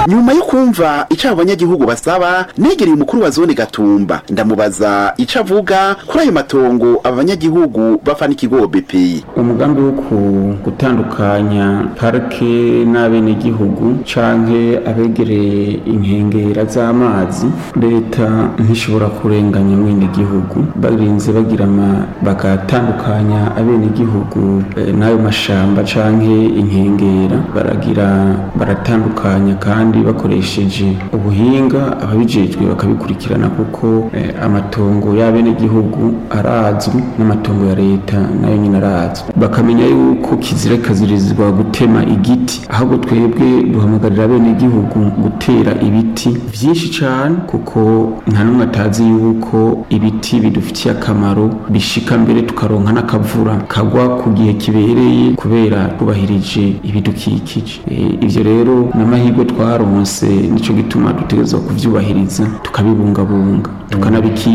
nyuma yo kumva ico abo banyagihugu basaba negereye umukuru wa zone gatumba ndamubaza ico avuga kuri ayo matongo aba banyagihugu bafa n'ikigo BPI umugambi wo ku- gutandukanya parike n'abenegihugu canke abegereye inkengera z'amazi leta ntishobora kurenganya mwenegihugu barinze bagira ama bagatandukanya abenegihugu eh, n'ayo mashamba canke inkengera baragira baratandukanya kandi bakoresheje ubuhinga ababijejwe bakabikurikirana kuko eh, amatongo y'abenegihugu arazwi n'amatongo ya leta nayo nyine arazwi bakamenya yuko kizira kazirizwa gutema igiti ahubwo twebwe duhamagarira abenegihugu gutera ibiti vyinshi cane kuko nta n'umwe atazi yuko ibiti bidufitiye akamaro bishika mbere tukaronka n'akavura kagwa ku gihe kibereye kubera twubahirije ibidukikije Eh, ivyo rero n'amahirwe twaronse nico gituma dutegerezwa kuvyubahiriza tukabibungabunga tukanabiki